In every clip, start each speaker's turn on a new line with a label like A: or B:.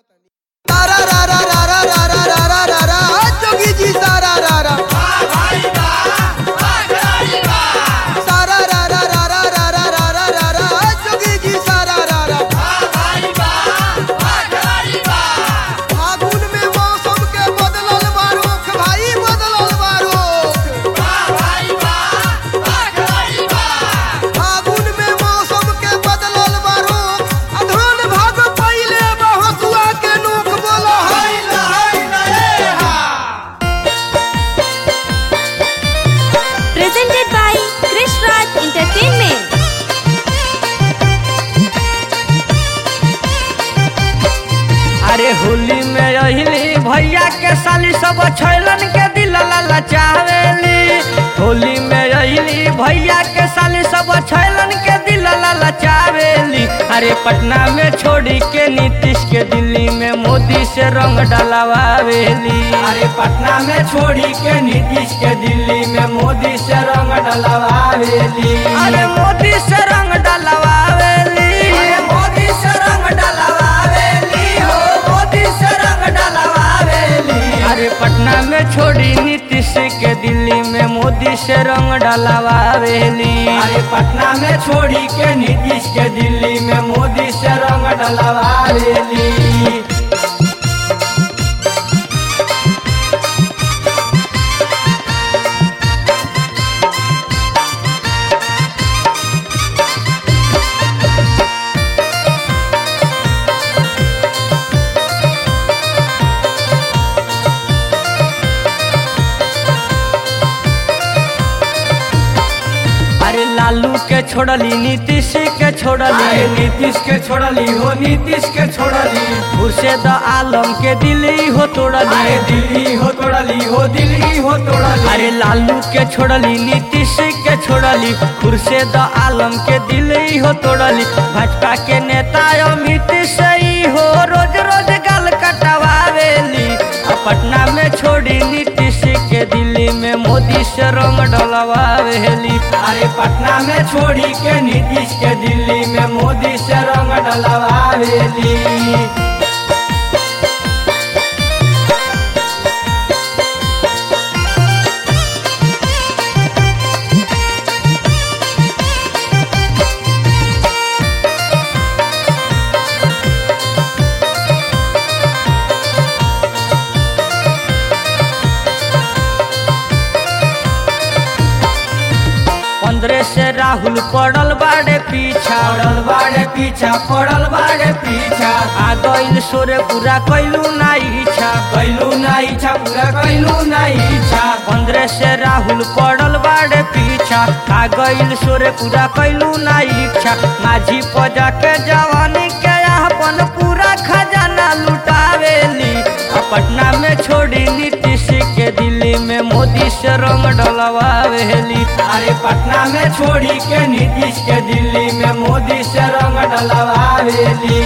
A: सारा रा रा रा रा रा रा रा रा रा रा जोगी जी सारा रा रा सारा रा रा रा रा रा रा रा रा रा रा जोगी जी सारा रा रा फागुन में मौसम के बदलल बारुख भाई बदलल बारुख फागुन में मौसम के बदलल बारुख अधोन भाग पहिले बहसुआ के नोक बोलो हाय हाय नए हा
B: presented by Krish Raj Entertainment.
C: अरे होली में अहिली भैया के साली सब छैलन के दिल ललचावेली होली में अहिली भैया के साली सब छैलन के दिल ललचावेली अरे पटना में छोड़ी के नीतीश के दिल्ली में मोदी से रंग डलवावेली अरे पटना में छोड़ी के नीतीश के दिल्ली में मोदी से रंग डलवावेली अरे मोदी से रंग डलवावेली अरे मोदी से रंग डलवावेली हो मोदी से रंग डलवावेली अरे पटना में छोड़ी नीतीश के दिल्ली में मोदी से रंग डलवावेली अरे पटना में छोड़ी के नीतीश के दिल्ली में मोदी से रंग डलवावेली अरे लालू के छोड़ली नीतीश के छोड़ली नीतीश के छोड़ली हो नीतीश के छोड़ली खुर्शेद आलम के दिल्ली हो तोड़ली दिल्ली हो तोड़ली हो दिल्ली हो तोड़ली अरे लालू के छोड़ली नीतीश के छोड़ली खुर्शेद आलम के दिल्ली हो तोड़ली भाजपा के नेता अमित सही हो रोज रोज गाल कटवावेली आ पटना में छोड़ी नीतीश के दिल्ली में मोदी से रंग डलवावेली अरे पटना में छोड़ी के नीतीश के दिल्ली में मोदी से रंग डलवावेली पंद्रह से राहुल पड़ल बाड़े पीछा पड़ल बाड़े पीछा पड़ल बाड़े पीछा आ गइल सोरे पूरा कैलू ना इच्छा कैलू ना इच्छा पूरा कैलू ना इच्छा पंद्रह से राहुल पड़ल बाड़े पीछा आ गइल सोरे पूरा कैलू ना इच्छा माझी पजा के जवानी के अपन पूरा खजाना लुटावेली आ पटना में छोड़ी नीतीश के दिल्ली में मोदी से रंग डलवावेली अरे पटना में छोड़ी के नीतीश के दिल्ली में मोदी से रंग डलवावेली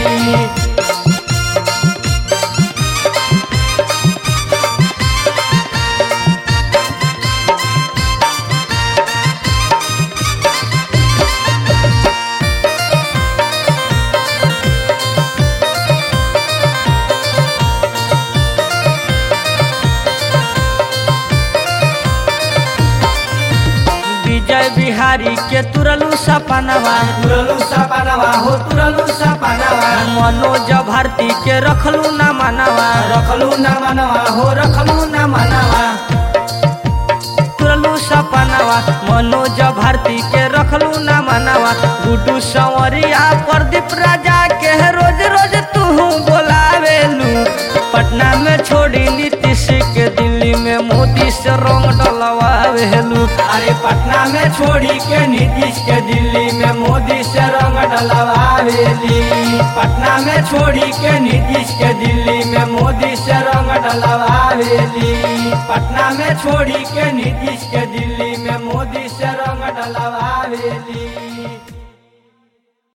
C: विजय बिहारी के तुरलू सपनवा तुरलू सपनवा हो तुरलू सपनवा मनोज भारती के रखलू न मनवा रखलू न मनवा हो रखलू न मनवा तुरलू सपनवा मनोज भारती के रखलू न मनवा गुड्डू संवरिया प्रदीप राजा के रोज रोज तू बोलावेलू पटना में छोड़ी नीतीश के दिल्ली में मोदी से रंग डलवावेलू अरे पटना में छोड़ी के नीतीश के दिल्ली में मोदी से रंग डलवावेली पटना में छोड़ी के नीतीश के दिल्ली में मोदी से रंग डलवावेली पटना में छोड़ी के नीतीश के दिल्ली में मोदी से रंग डलवावेली